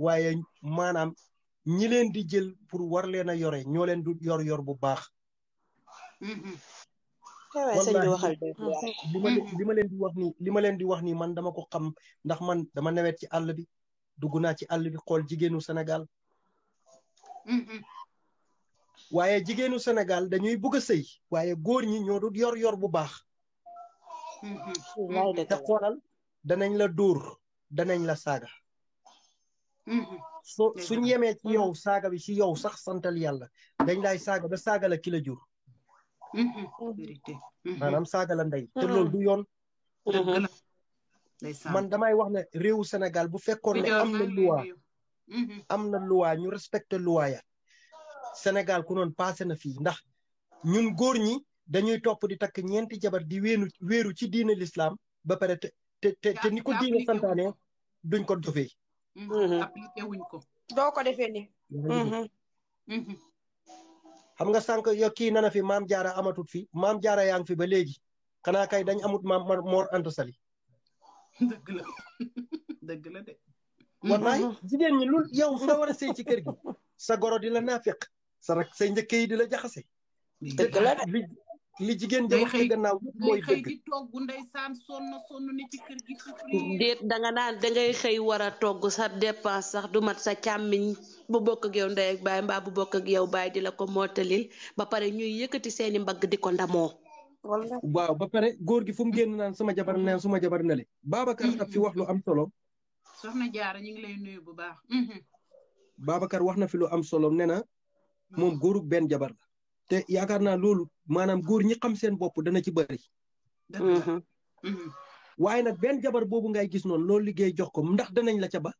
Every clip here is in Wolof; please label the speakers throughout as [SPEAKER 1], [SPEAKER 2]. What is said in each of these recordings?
[SPEAKER 1] waaye maanaam ñi leen di jël pour war leen a yore ñoo leen du yor yor bu baax
[SPEAKER 2] waaye sëñ bi waxal dëgg
[SPEAKER 1] li ma leen li ma leen di wax nii li ma leen di wax nii man dama ko xam ndax man dama newet ci àll bi dugg naa ci àll bi xool jigéenu Sénégal waaye jigéenu Sénégal dañuy bëgg a sëy waaye góor ñi ñoo du yor yor bu baax te xoolal danañ la dóor danañ la saaga so suñ yemee ci yow saaga bi ci yow sax santal yàlla dañ lay saaga ba saaga la ki la jur maanaam saaga la ndey te loolu du yoon man damay wax ne réewu Sénégal bu fekkoon ne am na loi am na loi ñu respecté loi ya Sénégal ku noon passé na fii ndax ñun góor ñi dañuy topp di takk ñeenti jabar di wéenu wéeru ci diine l'islam ba pare te te te ni ko diine santaane duñ ko dofee
[SPEAKER 3] appliqué wuñ ko
[SPEAKER 2] doo ko defee ni
[SPEAKER 1] xam nga sànq yo kii nana fi maam jaara amatut fi maam jaara yaa ngi fi ba léegi xanaa kay dañ amut maam Mor Anta Sali
[SPEAKER 3] dëgg la dëgg la de
[SPEAKER 1] wallaay jigéen ñi lu yow nga war a sëy ci kër gi sa goro di la naafiq sa rak say njëkk yi di la jaxase
[SPEAKER 2] dëgg la de
[SPEAKER 1] li li jigéen ja wax ci gannaaw yëpp mooy
[SPEAKER 3] ngay xëy
[SPEAKER 1] dëgg
[SPEAKER 3] di togg ndeysaan sonn sonn ni ci kër gi
[SPEAKER 4] déet danga naan dangay xëy war a togg sa dépense sax du mat sa càmmiñ bu bokk ak yow ndey ak baay mbaa bu bokk ak yow baay di la ko mootalil ba pare ñuy yëkkati seeni mbagg di ko ndamoo
[SPEAKER 1] waaw ba pare góor gi fu mu génn naan sama jabar neen suma jabar nele Babacar daf fi wax lu am solo
[SPEAKER 3] soxna jaara ñu ngi lay nuyu bu baax
[SPEAKER 1] Babacar wax na fi lu am solo nee na moom góorug benn jabar la te yaakaar naa loolu maanaam góor ñi xam seen bopp dana ci bëri
[SPEAKER 3] dëgg la
[SPEAKER 1] waaye nag benn jabar boobu ngay gis noonu loolu liggéey jox ko ndax danañ la ca ba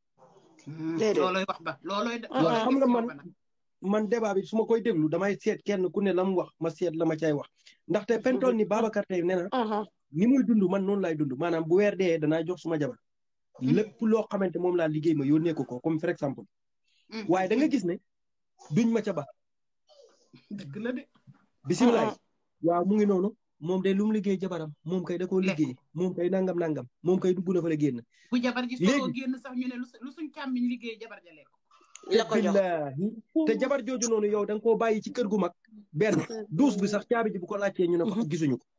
[SPEAKER 3] looloy wax ba looloy
[SPEAKER 1] waaw xam nga man man débat bi su ma koy déglu damay seet kenn ku ne la mu wax ma seet la ma cay wax ndaxte pentool ni Babacar tey nee na ni muy dund man noonu laay dund maanaam bu weer dee danaa jox suma jabar lépp loo xamante moom laa liggéey ma yónnee ko ko comme par exemple waaye da nga gis ne duñ ma ca ba
[SPEAKER 3] dëgg la de
[SPEAKER 1] bisimilah waaw mu ngi noonu moom day lu mu liggéey jabaram moom kay da koo liggéey moom kay nangam nangam moom kay dugg na fa la génn
[SPEAKER 3] bu jabar ji soo génn sax ñu ne lu suñ càmmiñ liggéey jabar ja lekk
[SPEAKER 4] la ko jox
[SPEAKER 1] billaahi te jabar jooju noonu yow da nga koo bàyyi ci kër gu mag benn douze bi sax caabi ji bu ko laajtee ñu ne ko gisuñu ko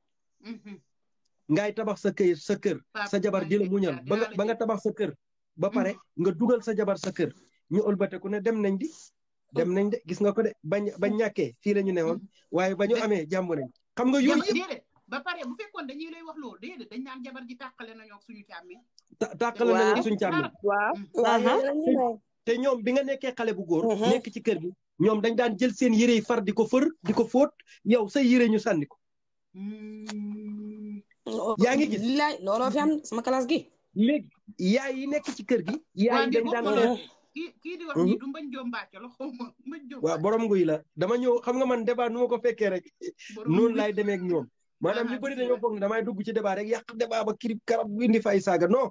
[SPEAKER 1] ngay tabax sa kër sa kër sa jabar di la muñal ba nga ba nga tabax sa kër ba pare nga dugal sa jabar sa kër ñu ëlbateku ne dem nañ di dem nañ de gis nga ko de bañ bañ ñàkkee fii la ñu newoon waaye ba ñu amee jàmm nañ xam nga yooyu yëpp
[SPEAKER 3] déedéet ba pare bu fekkoon dañuy lay wax loolu déedéet dañ naan jabar ji tàqale nañoo ak suñu càmmiñ
[SPEAKER 1] tàqale nañu suñu càmmiñ
[SPEAKER 2] waaw
[SPEAKER 1] te ñoom bi nga nekkee xale bu góor nekk ci kër gi ñoom dañ daan jël seen yére yi far di ko fër di ko fóot yow sa yére ñu sànni ko yaa ngi gis
[SPEAKER 2] laay looloo fi am sama classe gi
[SPEAKER 1] léegi yaay yi nekk ci kër gi yaay yi dañ daan
[SPEAKER 3] kii kii di wax nii du mbañ joom mbàcc la xaw ma mbañ joom
[SPEAKER 1] waaw borom nguy la dama ñëw xam nga man débat nu ma ko fekkee rek noonu laay demee ak ñoom maanaam ñu bëri dañoo foog ne damay dugg ci débat rek yàq débat ba kirib karab indi fay saaga non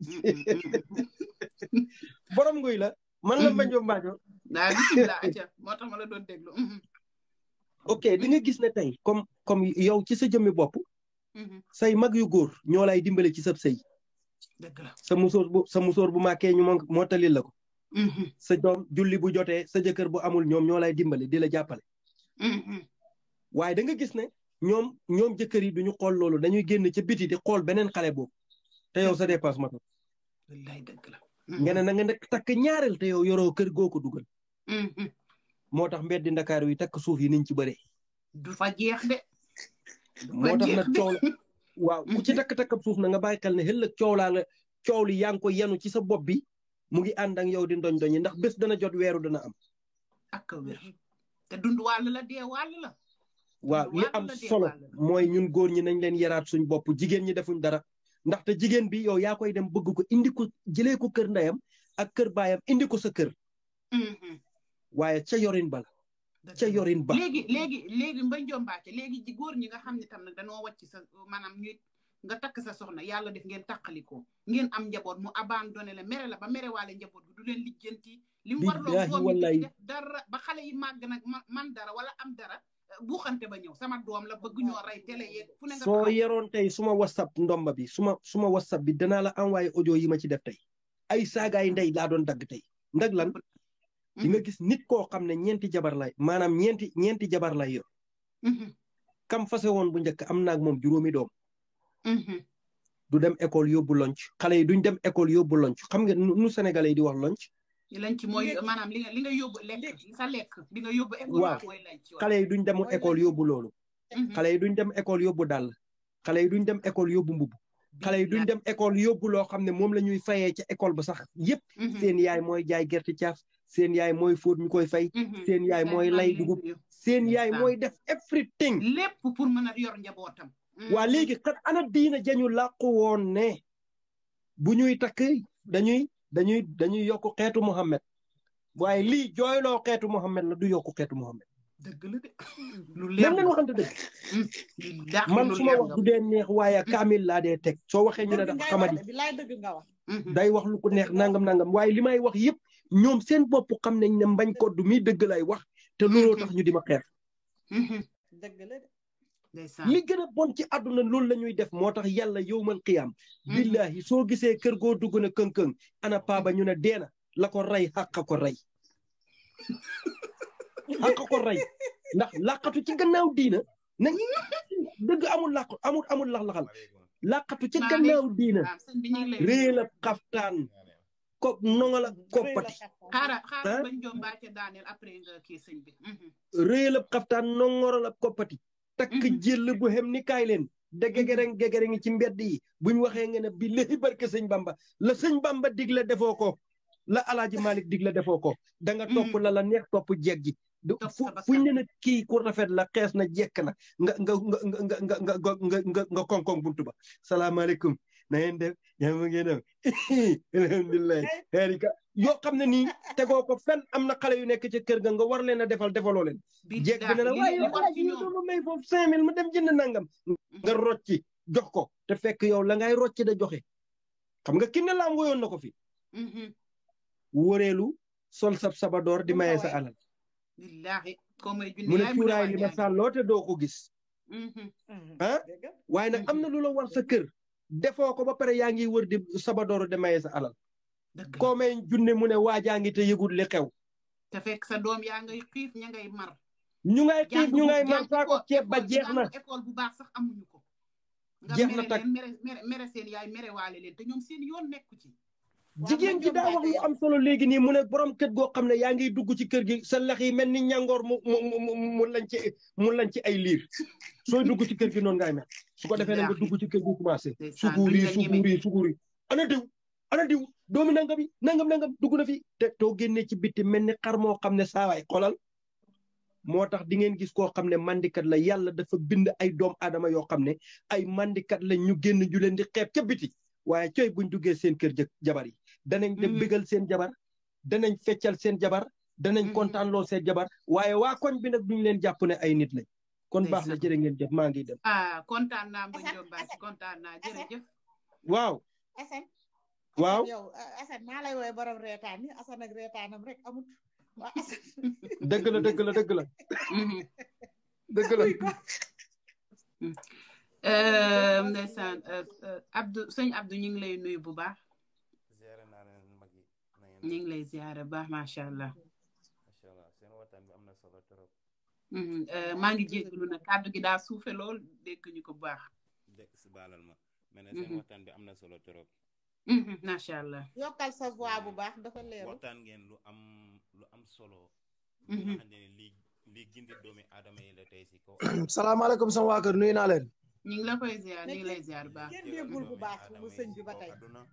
[SPEAKER 1] borom nguy la man la mbañ joom mbàcco
[SPEAKER 3] waaw bisimilah aca moo tax ma la doon déglu
[SPEAKER 1] ok di nga gis ne tey comme comme yow ci sa jëmmi bopp say mag yu góor ñoo lay dimbale ci sab sëy
[SPEAKER 3] dëgg la
[SPEAKER 1] sa musóor bu sa musóor bu màkkee ñu moo talil la ko sa doom julli bu jotee sa jëkkër bu amul ñoom ñoo lay dimbale di la jàppale waaye da nga gis ne ñoom ñoom jëkkër yi duñu xool loolu dañuy génn ca biti di xool beneen xale boobu te yow sa dépense matul
[SPEAKER 3] wallaay dëgg la
[SPEAKER 1] nga ne na nga nekk takk ñaareel te yow yoroo kër goo ko dugal moo tax mbeddi ndakaaru yi takk suuf yi niñ ci bëree
[SPEAKER 3] du fa jeex de
[SPEAKER 1] moo tax nag coow la waaw ku ci takk-takkab suuf na nga bàyyi xel ne xëllëg coow laa la coow li yaa ngi ko yenu ci sa bopp bi mu ngi ànd ak yow di ndoñ doñi ndax bés dana jot weeru dana am
[SPEAKER 3] ak wér te dund wàll la dee wàll la
[SPEAKER 1] waaw li am solo mooy ñun góor ñi nañ leen yaraat suñ bopp jigéen ñi defuñ dara ndaxte jigéen bi yow yaa koy dem bëgg ko indi ko jëlee ko kër ndeyam ak kër baayam indi ko sa kër waaye ca yorin ba la ca yorin ba
[SPEAKER 3] léegi léegi léegi mbañ jombaate léegi ji góor ñi nga xam ne tam nag dañoo wàcc sa maanaam ñuy nga takk sa soxna yàlla def ngeen tàqalikoo ngeen am njaboot mu abandonné la mere la ba mere waale njaboot bi du leen lijjanti li mu warloo doom yi def dara ba xale yi màgg nag man dara wala am dara buuxante ba ñëw sama doom la bëgg ñoo rey télé yeeg fu ne nga
[SPEAKER 1] soo yeroon tey suma whatsapp ndomba bi suma suma whatsapp bi danaa la envoyé audio yi ma ci def tey ay saagaay ndey laa doon dagg tey ndag lan di nga gis nit koo xam ne ñeenti jabar lay maanaam ñeenti ñeenti jabar lay yor kam fase woon bu njëkk am naag moom juróomi doom du dem école yóbbu lonc xale yi duñ dem école yóbbu lonc xam nga nu sénégalais yi di wax lonc
[SPEAKER 3] lanc mooy maanaam li nga li nga yóbbu lekk sa lekk bi nga yóbbu école
[SPEAKER 1] waaw
[SPEAKER 3] mooy lanc
[SPEAKER 1] xale yi duñ dem école yóbbu loolu xale yi duñ dem école yóbbu dàll xale yi duñ dem école yóbbu mbubb xale yi duñ dem école yóbbu loo xam ne moom la ñuy fayee ca école ba sax yépp seen yaay mooy jaay gerte caaf seen yaay mooy fóot ñu koy fay seen yaay mooy lay dugub seen yaay mooy def everything
[SPEAKER 3] lépp pour mën a yor njabootam
[SPEAKER 1] waa léegi xat ana diina jañu làqu woon ne bu ñuy takk dañuy dañuy dañuy yokk xeetu Muhammad waaye lii jooyloo xeetu Muhammad la du yokk xeetu Muhammad
[SPEAKER 3] dëgg la de lu leer
[SPEAKER 1] même leen waxante dëgg man su ma wax du dee neex waaye kaamil laa dee teg soo waxee ñu ne dafa xamadi
[SPEAKER 2] bilaay dëgg nga wax
[SPEAKER 1] day wax lu ko neex nangam nangam waaye li may wax yëpp ñoom seen bopp xam nañ ne mbañ koddu mi dëgg lay wax te looloo tax ñu di ma xeex
[SPEAKER 2] dëgg la de
[SPEAKER 1] li gën a bon ci àdduna loolu la ñuy def moo tax yàlla yowmal qiyaam billahi soo gisee kër goo dugg na këng-këng ana paaba ñu ne deena la ko rey xàqa ko rey xàqa ko rey ndax làqatu ci gannaaw diina nañ dëgg amul làq amul amul lax-laxal làqatu ci gannaaw diina réel ab xaftaan ko nongal ak koppati
[SPEAKER 3] xaara xaara bañ jom baa ca daaneel après nga kii sëñ bi
[SPEAKER 1] réel ab xaftaan nongoral ab koppati takk jël bu xem ni kaay leen de gegereng gegereng ci mbedd yi buñ waxee nga ne bi léegi barke sëñ bamba la sëñ bamba digle defoo ko la alaaji malik digle defoo ko da nga topp la la neex topp jeeg ji fu fuñ ne na kii ku rafet la xees na jekk na nga nga nga nga nga nga nga nga nga koŋ-koŋ buntu ba salaamaaleykum na ngeen def yaa ma ngeen def alhamdulilah xeerika yoo xam ne nii tegoo ko fenn am na xale yu nekk ci kër ga nga war leen a defal defaloo leen jeeg bi ne la waaye alaaji ñu doon may foofu cinq mille ma dem jënd nangam nga rocci jox ko te fekk yow la ngay rocci da joxe xam nga kinne laam woyoon na ko fi wóoreelu sol sab sabadoor di maye sa alal
[SPEAKER 3] billahi ko may
[SPEAKER 1] mu ne cuuraay li ma sàlloo te doo ko gis ah waaye nag am na lu la war sa kër defoo ko ba pare yaa ngi wër di sabadoor di maye sa alal koo may junne mu ne waajaa ngi te yëgul li xew
[SPEAKER 3] te fekk sa doom yaa ngay xiif ña ngay mar
[SPEAKER 1] ñu ngay xiif ñu ngay mar saako ceeb ba jeex na
[SPEAKER 3] école bu baax sax amuñu ko
[SPEAKER 1] jeex na tak
[SPEAKER 3] mere mere seen yaay mere waale leen te ñoom seen yoon nekku ci
[SPEAKER 1] jigéen ji daa wax lu am solo léegi nii mu ne borom kër goo xam ne yaa ngi dugg ci kër gi sa lex yi mel ni ñàngoor mu mu mu lañ ci mu lañ ci ay liir sooy dugg ci kër gi noonu ngay mel su ko defee ne nga dugg ci kër gi commencé suguur yi suguur yi suguur yi ana diw ana diw doomi nangam yi nangam nangam dugg na fi te too génnee ci bitti mel ni xar moo xam ne saawaay xolal moo tax di ngeen gis koo xam ne mandikat la yàlla dafa bind ay doom aadama yoo xam ne ay mandikat la ñu génn ju leen di xeeb ca biti waaye coy buñ duggee seen kër jëkk jabar yi danañ dem bégal seen jabar danañ feccal seen jabar danañ kontaanloo seen jabar waaye waa koñ bi nag duñ leen jàpp ne ay nit lañ kon baax na jërë ngeen jëf maa ngi dem
[SPEAKER 3] ah kontaan naa ba Diop Baasi kontaan naa jërëjëf
[SPEAKER 1] waaw
[SPEAKER 2] Assane
[SPEAKER 1] waaw
[SPEAKER 2] yow Assane maa lay woowee borom reetaan ni Assane ak reetaanam rek amut waa Assane
[SPEAKER 1] dëgg la dëgg la dëgg la dëgg la
[SPEAKER 3] ndeysaan Abdou sëñ Abdou ñu ngi lay nuyu bu baax
[SPEAKER 5] ziare naa leen mag yi na ngeen
[SPEAKER 3] ñu ngi lay ziare bu baax macha allah
[SPEAKER 5] macha allah seen waxtaan bi am na solo trop
[SPEAKER 3] maa ngi jégalu nag kàddu gi daa suufe lool dégg ñu ko bu baax
[SPEAKER 5] dégg si baalal ma mais ne seen waxtaan bi am na solo trop
[SPEAKER 3] macha allah
[SPEAKER 2] yokkal sa voix bu baax dafa leeru
[SPEAKER 5] waxtaan ngeen lu am lu am solo lu nga xam ne lii lii gindi doomi aadama yi la tey si kaw
[SPEAKER 6] salaamaaleykum sama waa kër nuyu naa leen
[SPEAKER 3] ñu ngi la koy ziar ñu ngi lay ziar bu baax
[SPEAKER 2] kenn déggul bu baax bu sëñ bi ba tey
[SPEAKER 5] aduna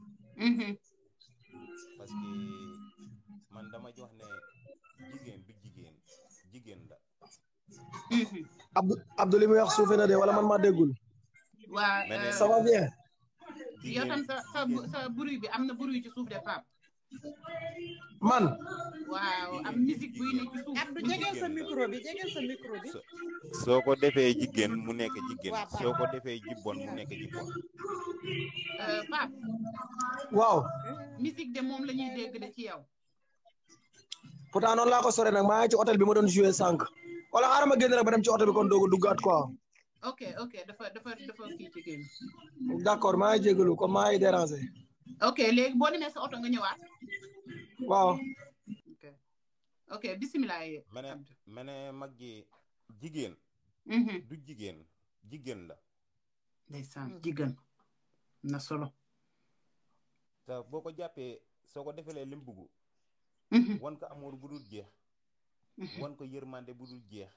[SPEAKER 5] parce que man dama jox ne jigéen du jigéen jigéen la
[SPEAKER 6] Abdou Abdou li muy wax suufe na de wala man maa déggul
[SPEAKER 3] waa
[SPEAKER 6] ça va bien
[SPEAKER 3] yow tam sa sa sa bruit bi am na bruit ci suuf de Pape
[SPEAKER 6] man
[SPEAKER 3] waaw am musique buy ne ci suuf
[SPEAKER 2] Abdou jegeel sa micro bi jegeel sa micro bi
[SPEAKER 5] soo ko defee jigéen mu nekk jigéen soo ko defee jibbon mu nekk jibbon
[SPEAKER 3] Pape
[SPEAKER 6] waaw
[SPEAKER 3] musique de moom la ñuy dégg de ci yow
[SPEAKER 6] pourtant noonu laa ko sore nag maa ngi ci hôtel bi ma doon joué sànq wala xaaral ma génn rek ba dem ci hôtel bi kon doog a duggaat quoi
[SPEAKER 3] ok ok dafa dafa dafa kii ci génn
[SPEAKER 6] d' accord maa ngi jégalu comme maa ngi dérangé
[SPEAKER 3] ok léegi boo demee sa oto nga ñëwaat
[SPEAKER 6] waaw
[SPEAKER 3] ok ok bisimilah
[SPEAKER 5] ma ne ma ne mag ji jigéen du jigéen jigéen la
[SPEAKER 3] ndeysaan jigéen na solo
[SPEAKER 5] te boo ko jàppee soo ko defelee lim bugg wan ko amour bu dul jeex wan ko yërmande bu dul jeex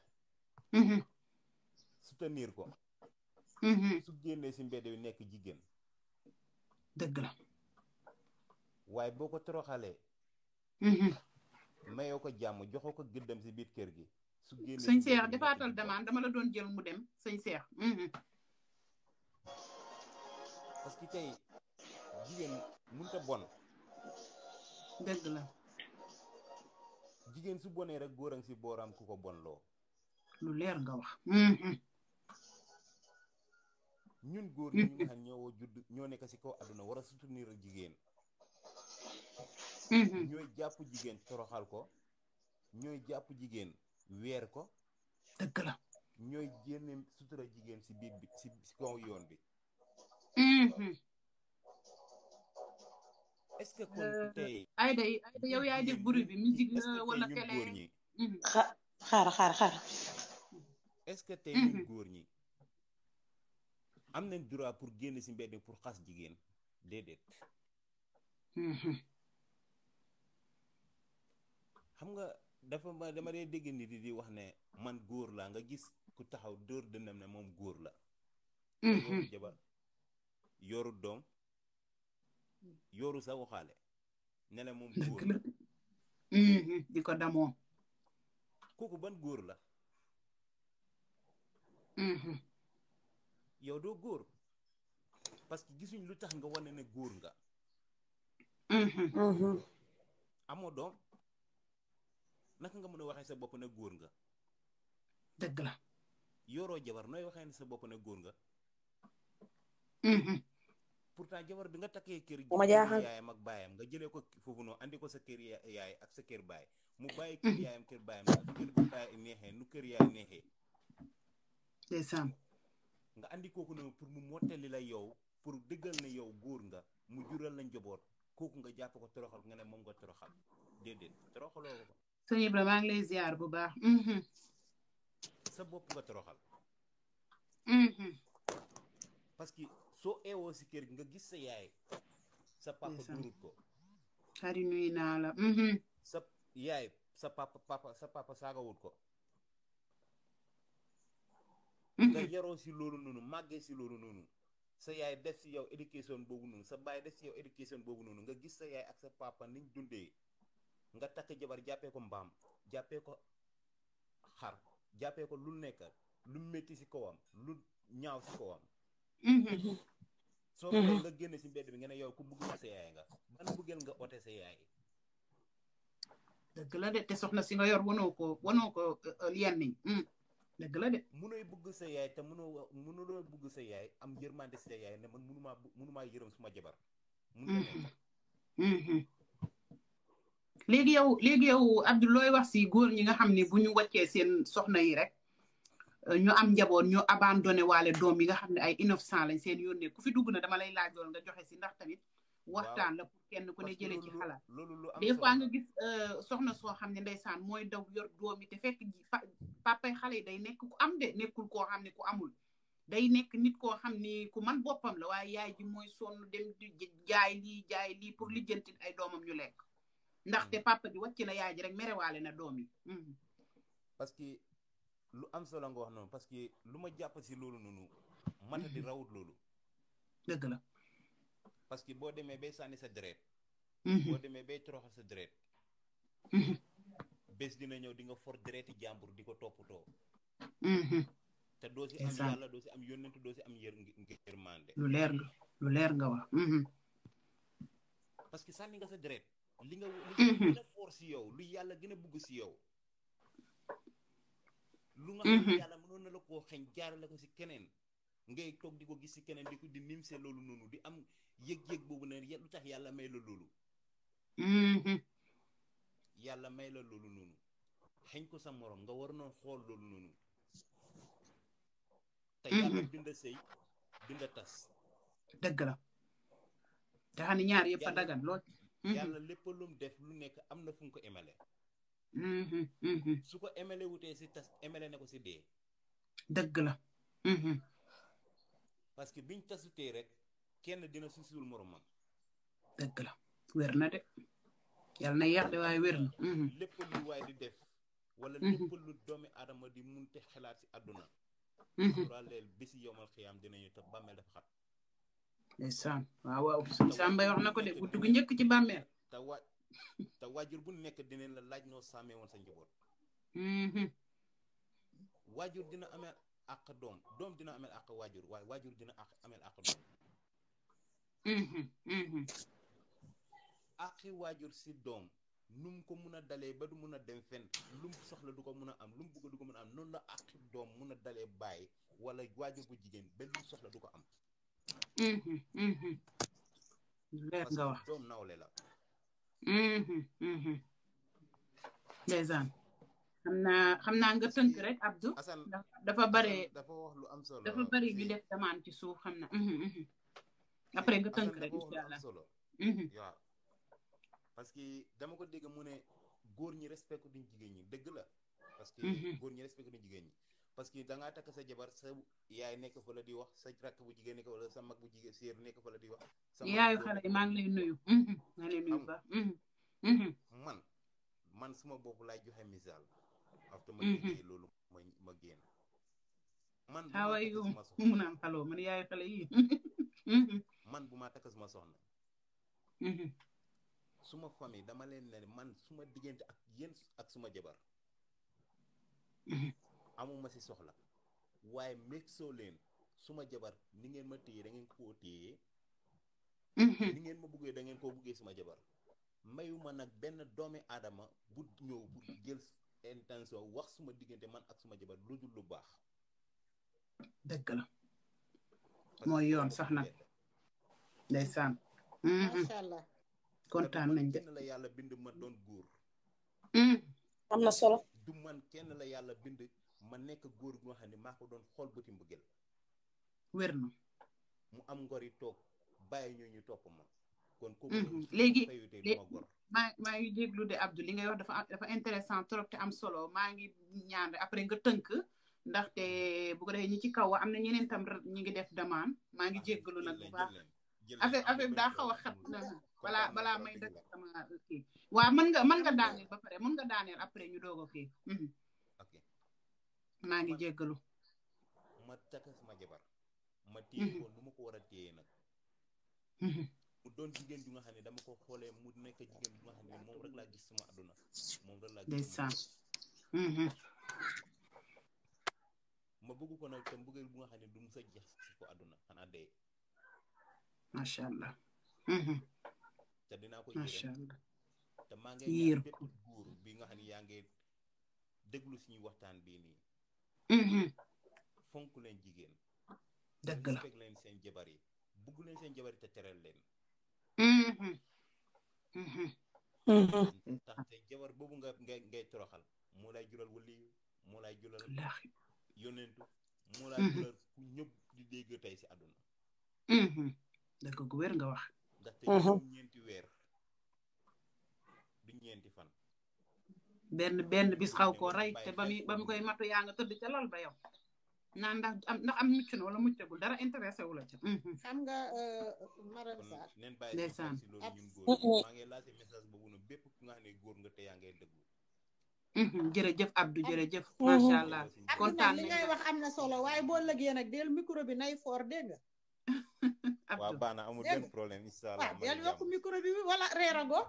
[SPEAKER 5] soutenir ko su génnee si mbedd bi nekk jigéen
[SPEAKER 3] dëgg la
[SPEAKER 5] waaye boo ko toroxalee mayoo ko jàmm joxoo ko gëddam si biir kër gi su génnee
[SPEAKER 3] sëñ Seex defaatal demande dama la doon jël mu dem sëñ Seex
[SPEAKER 5] parce que tey jigéen mënut a bon
[SPEAKER 3] dëgg la
[SPEAKER 5] jigéen su bonee rek góor a ngi si booram ku ko bon loo
[SPEAKER 3] lu leer nga wax
[SPEAKER 5] ñun góor ñi ñu nga xam ñoo judd ñoo nekk si kaw àdduna war a soutenir ak jigéen ñooy jàpp jigéen toroxal ko ñooy jàpp jigéen weer ko
[SPEAKER 3] dëgg la
[SPEAKER 5] ñooy génne sutura jigéen si biir bi si si kaw yoon bi est-ce que kon tey
[SPEAKER 3] ay day yow yaay def bruit bi musique la wala
[SPEAKER 5] ñun
[SPEAKER 3] télé
[SPEAKER 5] góor ñi
[SPEAKER 4] xaar xaar xaar
[SPEAKER 5] est-ce que tey ñun góor ñi am nañ droit pour génn si mbedd mi pour xas jigéen déedéet xam nga dafa ma dama dee dégg nit yi di wax ne man góor laa nga gis ku taxaw dóor dëndam ne moom góor la yoru jabar yoru doom yoru sa waxaale ne la moom góor la
[SPEAKER 3] di ko damoo
[SPEAKER 5] kooku ban góor la yow doo góor parce que gisuñ lu tax nga wane ne góor nga amoo doom naka nga mën a waxee sa bopp ne góor nga
[SPEAKER 3] dëgg la
[SPEAKER 5] yoroo jabar nooy waxee ne sa bopp ne góor nga pourtant jabar bi nga takkee kër
[SPEAKER 4] ma jaaxal
[SPEAKER 5] yaayam ak baayam nga jëlee ko foofu noonu andi ko sa kër yaay ak sa kër baay mu bàyyi kër yaayam kër baayam nu kër baay neexee nu kër yaay neexee
[SPEAKER 3] ndeysaan
[SPEAKER 5] nga andi kooku noonu pour mu mottali la yow pour dëggal ne yow góor nga mu jural la njaboot kooku nga jàpp ko toroxal nga ne moom nga toroxal déedéet toroxaloo ko
[SPEAKER 3] sëñ Ibra maa ngi lay ziar bu baax
[SPEAKER 5] sa bopp nga toroxal parce que soo eewoo si kër gi nga gis sa yaay sa papa
[SPEAKER 3] Ndeysaan.
[SPEAKER 5] durut ko
[SPEAKER 3] xari nuyu naa la
[SPEAKER 5] sa yaay sa papa papa sa papa saagawut ko nga yaroo si loolu noonu màggee si loolu noonu sa yaay def si yow éducation boobu noonu sa baay def si yow éducation boobu noonu nga gis sa yaay ak sa papa niñ dundee nga takk jabar jàppee ko mbaam jàppee ko xar jàppee ko lu nekk lu métti si kawam lu ñaaw si kawam soo paree nga génne si mbedd bi nga ne yow ku bëgg sa yaay nga ban bëggeel nga ote sa yaay
[SPEAKER 3] dëgg la de te soxna si nga yor wanoo ko wanoo ko yenn yi dëgg la de
[SPEAKER 5] mënooy bëgg sa yaay te mënoo mënuloo bëgg sa yaay am yërmande si sa yaay ne man mënumaa bu- mënumaa yërëm suma jabar mun na nekk
[SPEAKER 3] léegi yow léegi yow Abdou looy wax si góor ñi nga xam ne bu ñu wàccee seen soxna yi rek euh, ñu am njaboot ñu abandonné waale doom yi nga xam ne ay innocent lañ seen yónnee ku fi dugg na dama lay laajool nga joxe si ndax tamit waxtaan la pour kenn ku ne
[SPEAKER 5] Parce que
[SPEAKER 3] jëlee ci
[SPEAKER 5] loolu-
[SPEAKER 3] xalaat
[SPEAKER 5] loolu lu am
[SPEAKER 3] des
[SPEAKER 5] solo
[SPEAKER 3] fois
[SPEAKER 5] la.
[SPEAKER 3] nga gis euh, soxna soo xam ne ndeysaan mooy daw yor doom yi te fekk ji pa papay xale yi day nekk ku am de nekkul koo xam ne ku amul day nekk nit koo xam ni ku man boppam la waaye yaay ji mooy sonn dem di j- jaay lii jaay lii pour lijjanti ay doomam ñu lekk ndaxte papa ji wàcc na yaay ji rek merewaale na doom yi Mhm.
[SPEAKER 5] parce que lu am solo nga wax noonu parce que lu ma jàpp si loolu noonu mata di rawut loolu
[SPEAKER 3] dëgg la
[SPEAKER 5] parce que boo demee bay sànni sa deret
[SPEAKER 3] Mhm.
[SPEAKER 5] boo demee bay toroxal sa deret
[SPEAKER 3] Mhm.
[SPEAKER 5] bés dina ñëw di nga for dereti jàmbur di ko toppatoo
[SPEAKER 3] Mhm.
[SPEAKER 5] te doo si am
[SPEAKER 3] Ndeysaan.
[SPEAKER 5] yàlla doo si am yónnentu doo si am yër ngërmande
[SPEAKER 3] lu leer nga lu leer nga wax Mhm.
[SPEAKER 5] parce que sànni nga sa deret li nga li
[SPEAKER 3] Mhm.
[SPEAKER 5] gën a for si yow lu yàlla gën a bugg si yow lu nga xam ne
[SPEAKER 3] Mhm.
[SPEAKER 5] yàlla mënoon na la koo xeñ jaarale ko si keneen ngay toog di ko gis si keneen di ko di nimse loolu noonu di am yëg-yëg boobu ne ya- lu tax yàlla may la loolu
[SPEAKER 3] Mhm.
[SPEAKER 5] yàlla may la loolu noonu xeñ ko sa morom nga war noon xool loolu noonu te yàlla
[SPEAKER 3] Mhm.
[SPEAKER 5] binda sëy binda tas
[SPEAKER 3] dëgg la te xam ne ñaar yëpp a
[SPEAKER 5] Yàlla-
[SPEAKER 3] dagan lool
[SPEAKER 5] yàlla lépp lu mu def lu nekk am na fu mu ko émale
[SPEAKER 3] Mhm, mhm.
[SPEAKER 5] su ko émale wutee si tas émale ne ko si dee
[SPEAKER 3] dëgg la Mhm.
[SPEAKER 5] parce que biñ tasutee rek kenn dina susul moromam
[SPEAKER 3] dëgg la wér na de yàlla na yeex de waaye wér na Mhm.
[SPEAKER 5] lépp lu waay di def wala
[SPEAKER 3] Mhm.
[SPEAKER 5] lépp lu doomi aadama di munte xalaat si àdduna
[SPEAKER 3] Mhm.
[SPEAKER 5] suraleel bési yomal xiyaam dinañu te bàmmeel dafa xat
[SPEAKER 3] ndeysaan waaw waaw suñ Samba wax na ko de guddi gu njëkk ci bàmmeel
[SPEAKER 5] te wa te waajur bu nekk dinañ la laaj noo sàmmee woon sa njaboot
[SPEAKER 3] Mhm.
[SPEAKER 5] waajur dina ameel àq doom doom dina ameel àq waajur waaye waajur dina àq ameel àq doom
[SPEAKER 3] Mhm. Mhm.
[SPEAKER 5] àqi waajur si doom nu mu ko mun a dalee ba du mun a dem fen lu mu soxla du ko mun a am lu mu bëgg du ko mun a am noonu la àqi doom mun a dalee bàyyi wala waajur bu jigéen ba lu mu soxla du ko am
[SPEAKER 3] Mhm. Mhm. leer
[SPEAKER 5] parce
[SPEAKER 3] nga wax
[SPEAKER 5] que doom nawle la
[SPEAKER 3] Mhm. Mhm. ndeysaan xam naa xam naa nga tënk rek Abdou
[SPEAKER 5] Assane
[SPEAKER 3] ndax dafa bare
[SPEAKER 5] Assane dafa wax lu am solo
[SPEAKER 3] dafa bari ñu
[SPEAKER 5] si-
[SPEAKER 3] def demande ci suuf xam na Mhm. Mhm. après nga tënk
[SPEAKER 5] Assane
[SPEAKER 3] rek
[SPEAKER 5] dafa wax lu
[SPEAKER 3] incha
[SPEAKER 5] am
[SPEAKER 3] allah
[SPEAKER 5] solo
[SPEAKER 3] Mhm.
[SPEAKER 5] waaw parce que dama ko dégg mu ne góor ñi respecté duñ jigéen ñi dëgg la parce que
[SPEAKER 3] Mhm.
[SPEAKER 5] góor ñi respecté duñ jigéen ñi parce que da ngaa takk sa jabar sa yaay nekk fa la di wax sa rakk bu jigéen nekk wala sa mag bu jigéen séer nekk fa la di wax sa mag
[SPEAKER 3] yaayu
[SPEAKER 5] góor
[SPEAKER 3] xale
[SPEAKER 5] nekk
[SPEAKER 3] yi
[SPEAKER 5] fa
[SPEAKER 3] maa
[SPEAKER 5] la
[SPEAKER 3] ngi
[SPEAKER 5] di
[SPEAKER 3] lay nuyu Mhm. maa ngi lay nuyu
[SPEAKER 5] Xam
[SPEAKER 3] ba Mhm. Mhm.
[SPEAKER 5] man man suma bopp laay joxe misaal after ma
[SPEAKER 3] Mhm.
[SPEAKER 5] déggee loolu ma ma génn man bu
[SPEAKER 3] how
[SPEAKER 5] ma
[SPEAKER 3] are
[SPEAKER 5] takk
[SPEAKER 3] you
[SPEAKER 5] suma
[SPEAKER 3] mu
[SPEAKER 5] soxna
[SPEAKER 3] naan xaloo man yaayu xale yi Mhm.
[SPEAKER 5] man bu ma takk suma soxna
[SPEAKER 3] Mhm.
[SPEAKER 5] suma famille dama leen ne man suma diggante ak yéen ak suma jabar
[SPEAKER 3] Mhm.
[SPEAKER 5] amuma si soxla waaye meg soo leen suma jabar ni ngeen ma téye da ngeen koo téye
[SPEAKER 3] Mhm.
[SPEAKER 5] ni ngeen ma buggee da ngeen koo buggee suma jabar mayuma nag benn doomi aadama bu ñëw pour jël intention wax suma diggante man ak suma jabar lu dul lu baax
[SPEAKER 3] dëgg la
[SPEAKER 5] parce que
[SPEAKER 3] mooy
[SPEAKER 5] suma
[SPEAKER 3] yoon
[SPEAKER 5] bopp
[SPEAKER 3] sax nag
[SPEAKER 5] bett.
[SPEAKER 3] ndeysaan Mhm.
[SPEAKER 2] macha allah
[SPEAKER 3] kontaan
[SPEAKER 5] te man
[SPEAKER 3] nañ de
[SPEAKER 5] kenn la yàlla bind ma doon góor
[SPEAKER 3] Mhm.
[SPEAKER 6] am na solo
[SPEAKER 5] du man kenn la yàlla bind ma nekk góor gu nga xam ne maa ko doon xool bëti mbëggeel
[SPEAKER 3] wér na
[SPEAKER 5] mu am ngori toog bàyyi ñu ñu topp ma kon kooku
[SPEAKER 3] Mhm.
[SPEAKER 5] noonu su
[SPEAKER 3] Léegi-
[SPEAKER 5] ma fayutee
[SPEAKER 3] lé-
[SPEAKER 5] duma gor
[SPEAKER 3] maa maa ngi jéglu de Abdou li ngay wax dafa dafa intéressant trop te am solo maa ngi ñaan rek après nga tënk ndaxte bu ko defee ñi ci kaw am na ñeneen tam ñi ngi def demande maa ngi jéggalu nag bu baax affaire affaire bi daa xaw a xat na balaa balaa may dëkk sama kii waaw mën nga mën nga daaneel ba pare mën nga daaneel après ñu doog a kii Mhm.
[SPEAKER 5] ok
[SPEAKER 3] maa ngi
[SPEAKER 5] Man-
[SPEAKER 3] jéggalu
[SPEAKER 5] ma takk sama jabar ma téye
[SPEAKER 3] Mhm.
[SPEAKER 5] ko nu ma ko war a téye nag
[SPEAKER 3] Mhm.
[SPEAKER 5] mu doon jigéen ju nga xam ne dama ko xoolee mu nekk jigéen ju nga xam ne moom rek laa gis sama àdduna moom rek laa gis
[SPEAKER 3] ndeysaan
[SPEAKER 5] sama
[SPEAKER 3] Mhm.
[SPEAKER 5] ma bëgg ko nag te mbëggeel bu nga xam ne du mu sa jeex si ko àdduna xanaa dee
[SPEAKER 3] macha allah Mhm.
[SPEAKER 5] te dinaa ko
[SPEAKER 3] macha
[SPEAKER 5] yërëm
[SPEAKER 3] allah
[SPEAKER 5] te maa ngi
[SPEAKER 3] Yiir
[SPEAKER 5] ñaan bépp
[SPEAKER 3] ko.
[SPEAKER 5] góor bi nga xam ne yaa ngi déglu suñu waxtaan bii nii
[SPEAKER 3] Mhm.
[SPEAKER 5] fonk leen jigéen
[SPEAKER 3] dëgg la
[SPEAKER 5] respect leen seen jabar yi bugg leen seen jabar yi te teral leen
[SPEAKER 3] Mhm. Mhm.
[SPEAKER 5] ndaxte jabar boobu nga ngay ngay toroxal moo lay jural waliyu moo lay jural
[SPEAKER 3] wallaahi
[SPEAKER 5] yonentu moo lay
[SPEAKER 3] Mhm.
[SPEAKER 5] jural ku ñëpp di dégg tey si àdduna
[SPEAKER 3] Mhm. dëgg gu wér nga wax
[SPEAKER 5] ndaxte
[SPEAKER 6] Mhm.
[SPEAKER 5] juróom ñeenti weer du ñeenti fan
[SPEAKER 3] benn benn bis xaw koo rey te ba muy ba mu koy matu yaa nga tëdd ca lal ba yow naan ndax am ndax am mucc na wala muccagul dara intéressé wu la ca.
[SPEAKER 2] xam nga Marème
[SPEAKER 5] kon
[SPEAKER 2] Sarr
[SPEAKER 5] neen bàyyi
[SPEAKER 3] Ndeysaan.
[SPEAKER 5] si loolu
[SPEAKER 2] Ab-
[SPEAKER 5] ñun góor ñi. maa ngi lancé message boobu noonu bépp ku nga xam ne góor nga te yaa ngay déglu
[SPEAKER 3] jërëjëf Abdou jërëjëf.
[SPEAKER 6] Mhm.
[SPEAKER 3] macha allah
[SPEAKER 2] Abdou
[SPEAKER 3] kontaan
[SPEAKER 2] nag li
[SPEAKER 3] nañ
[SPEAKER 2] ngay
[SPEAKER 3] la.
[SPEAKER 2] wax am na solo waaye boo lëgee nag del micro bi nay foor dégg nga
[SPEAKER 5] waaw
[SPEAKER 3] Abdou
[SPEAKER 5] baax na amul
[SPEAKER 2] Dégg
[SPEAKER 5] benn
[SPEAKER 2] nga.
[SPEAKER 5] problème incha allah
[SPEAKER 2] waaw
[SPEAKER 5] ma
[SPEAKER 2] del
[SPEAKER 5] ngi
[SPEAKER 2] yokk
[SPEAKER 5] jàmm.
[SPEAKER 2] micro bi wala reerago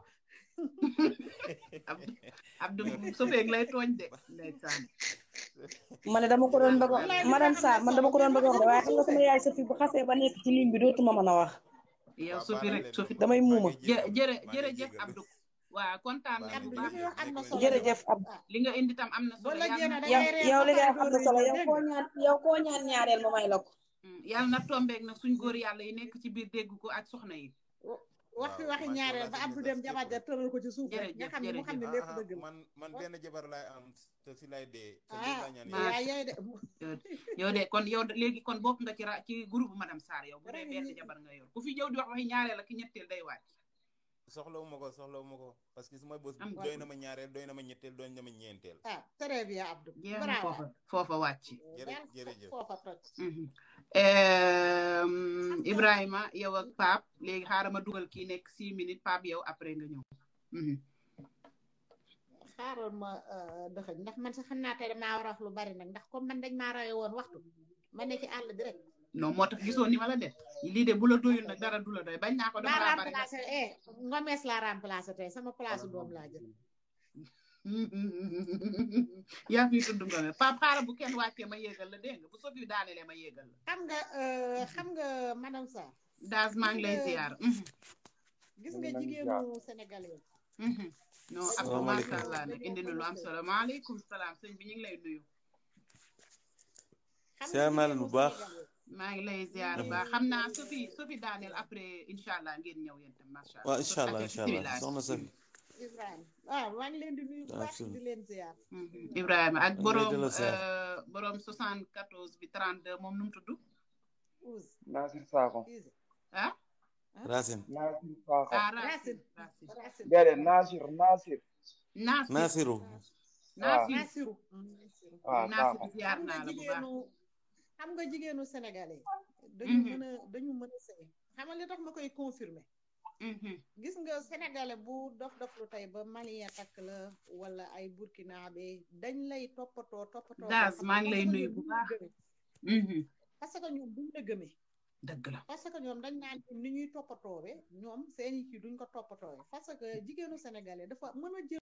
[SPEAKER 3] Abdou Abdou Sofeeg lay tooñ de. ndeysaan.
[SPEAKER 6] ma ne dama ko doon bëgg
[SPEAKER 2] Wallaay
[SPEAKER 6] a
[SPEAKER 2] li
[SPEAKER 6] madame
[SPEAKER 2] nga
[SPEAKER 6] Sarr
[SPEAKER 2] xam ne
[SPEAKER 6] man dama ko doon bëgg a wax de waaye
[SPEAKER 2] solo
[SPEAKER 6] xam nga sama yaay Sophie bu xasee ba nekk ci ligne bi dootuma mën a wax
[SPEAKER 3] yow
[SPEAKER 5] waaw
[SPEAKER 3] Sofi
[SPEAKER 5] baax na
[SPEAKER 3] rek
[SPEAKER 5] leen
[SPEAKER 3] Sofi.
[SPEAKER 5] moom.
[SPEAKER 6] damay
[SPEAKER 5] maa ngi
[SPEAKER 6] muuma.
[SPEAKER 3] jë
[SPEAKER 5] jégalu.
[SPEAKER 3] jërë
[SPEAKER 5] maa ngi
[SPEAKER 3] jërëjëf
[SPEAKER 5] jégalu.
[SPEAKER 3] Abdou. waaw kontaan
[SPEAKER 5] Baax
[SPEAKER 3] nañ
[SPEAKER 5] na
[SPEAKER 3] bu
[SPEAKER 2] Abdou li
[SPEAKER 3] baax.
[SPEAKER 2] muy wax am na solo
[SPEAKER 6] jërëjëf ab
[SPEAKER 3] li nga indi tam am na
[SPEAKER 2] boo
[SPEAKER 3] solo
[SPEAKER 2] lëgee
[SPEAKER 3] yàlla
[SPEAKER 2] nag
[SPEAKER 3] na
[SPEAKER 2] da
[SPEAKER 6] yow
[SPEAKER 2] ngay reer
[SPEAKER 6] yow
[SPEAKER 2] ba
[SPEAKER 6] li nga
[SPEAKER 2] pare
[SPEAKER 6] am na
[SPEAKER 2] door a
[SPEAKER 6] solo
[SPEAKER 2] ñëw
[SPEAKER 6] yow
[SPEAKER 2] dégg
[SPEAKER 6] koo
[SPEAKER 2] nga
[SPEAKER 6] ñaan yow koo ñaan ñaareel ma may la ko
[SPEAKER 3] Mm, yàlla na tombeeg nag suñ góor yàlla yi nekk ci biir dégg ko ak soxna yi.
[SPEAKER 2] wax fi
[SPEAKER 5] waaw,
[SPEAKER 2] waxi
[SPEAKER 5] man
[SPEAKER 2] ñaareel
[SPEAKER 5] loolu
[SPEAKER 2] ba
[SPEAKER 5] laa
[SPEAKER 2] Abdou
[SPEAKER 5] ci
[SPEAKER 2] dem
[SPEAKER 5] gis
[SPEAKER 2] jabar ja tëral ko ci suuf rek
[SPEAKER 3] Jërëjëf,
[SPEAKER 2] nga xam ne mu xam ne
[SPEAKER 3] jërëjëf.
[SPEAKER 2] lépp
[SPEAKER 5] ah,
[SPEAKER 2] dëgg la
[SPEAKER 5] man man benn jabar laay am te si lay dee te loolu
[SPEAKER 2] ah
[SPEAKER 5] laa ñaan
[SPEAKER 3] maa-
[SPEAKER 5] yàlla.
[SPEAKER 2] yaa yooyu de
[SPEAKER 3] yow de kon yow de léegi kon bokk nga ci ra ci groupe madame Sarr yow bu dee
[SPEAKER 2] Rek
[SPEAKER 3] benn
[SPEAKER 2] ñi-
[SPEAKER 3] jabar nga yor ku fi ñëw di wax waxi ñaareel ak ki ñetteel day wàcc
[SPEAKER 5] soxlawu ma ko soxlawu ma ko parce que su ma bës
[SPEAKER 3] Am
[SPEAKER 5] doy na ma ñaareel doy na ma ñetteel doy na ma ñeenteel
[SPEAKER 2] ah très bien Abdou
[SPEAKER 3] jeex na
[SPEAKER 2] bravo
[SPEAKER 3] foofa foofa wàcc
[SPEAKER 5] jërë
[SPEAKER 2] daal
[SPEAKER 5] jërëjëf
[SPEAKER 2] foofa toj
[SPEAKER 3] Mhm. Ehm, Ibrahima yow ak Pape léegi xaaral ma dugal kii nekk six minutes Pape yow après nga ñëw Mhm.
[SPEAKER 2] xaaral ma dëxëñ ndax man sax xam naa tey damaa war a wax lu bari nag ndax comme man dañ maa rawee woon waxtu ma ne ci àll bi rek
[SPEAKER 3] non moo tax gisoo ni ma la def lii de bu la doyul nag dara du la doy bañ naa ko dama
[SPEAKER 2] maa
[SPEAKER 3] laa bari
[SPEAKER 2] remplacé eh ngomees laa remplacé tey sama place doom laa jël
[SPEAKER 3] yaa fi tudd nga me Pape xaaral bu kenn wàccee ma yéegal la dégg nga bu sofi daanelee ma yéegal la
[SPEAKER 2] xam nga euh, xam nga madame Sarr
[SPEAKER 3] daas maa ngi lay ziar Mhm.
[SPEAKER 2] gis nga jigéenu sénégalais
[SPEAKER 3] Mhm. non ak
[SPEAKER 6] Salaamaaleykum.
[SPEAKER 3] macha allah nag indi na lu am solo maaleykum salaam sëñ bi ñu ngi lay nuyu
[SPEAKER 2] xam nga
[SPEAKER 6] Ziar naa leen
[SPEAKER 2] jigéenu
[SPEAKER 6] bu baax.
[SPEAKER 2] sénégalais
[SPEAKER 3] maa ngi lay ziar ba xam naa sofi sofi daaneel après incha allah ngeen ñëw yéen tam macha allah
[SPEAKER 6] waaw incha allah incha allah
[SPEAKER 3] bismillah.
[SPEAKER 6] soxna Safi
[SPEAKER 2] Ibrahima waaw maa ngi leen di nuyu bu baax
[SPEAKER 6] Absolument.
[SPEAKER 2] di leen ziar
[SPEAKER 3] Mhm. Ibrahima ak
[SPEAKER 6] Maa ngi lay
[SPEAKER 3] borom
[SPEAKER 6] delloo ziar.
[SPEAKER 3] euh, borom 74 bi 32 moom nu mu tudd
[SPEAKER 2] Ouz
[SPEAKER 7] Nasir Sakho
[SPEAKER 2] Izi
[SPEAKER 3] ah
[SPEAKER 6] Racine
[SPEAKER 7] Nasir Sakho
[SPEAKER 3] ah
[SPEAKER 2] Racine
[SPEAKER 3] Racine Racine
[SPEAKER 2] Racine
[SPEAKER 7] déedéet Nasir Nasir
[SPEAKER 3] Nasir
[SPEAKER 6] Nasiru
[SPEAKER 3] Nasir
[SPEAKER 2] Nasiru Nasiru
[SPEAKER 7] waaw
[SPEAKER 3] Nasir
[SPEAKER 7] Sakho
[SPEAKER 3] ziar
[SPEAKER 2] xam nga
[SPEAKER 3] naa la bu baax
[SPEAKER 2] jigéenu xam nga jigéenu sénégalais dañu
[SPEAKER 3] Mhm.
[SPEAKER 2] mën a dañu mën a sëy xam nga li tax ma koy confirmer
[SPEAKER 3] Mhm.
[SPEAKER 2] gis nga sénégalais bu dof dof lu tey ba malien takk la wala ay burkinabé dañ lay toppatoo toppatoo
[SPEAKER 3] Daas,
[SPEAKER 2] boo xam ne
[SPEAKER 3] maa ngi lay
[SPEAKER 2] parce que
[SPEAKER 3] nuyu
[SPEAKER 2] ñoom
[SPEAKER 3] bu
[SPEAKER 2] duñ la
[SPEAKER 3] baax.
[SPEAKER 2] gëmee.
[SPEAKER 3] Mhm.
[SPEAKER 2] parce que ñoom duñ la gëmee
[SPEAKER 3] dëgg la
[SPEAKER 2] parce que ñoom dañ naan ni ñuy toppatoowe ñoom seeni kii duñ ko toppatoowe parce que jigéenu sénégalais dafa mën a jël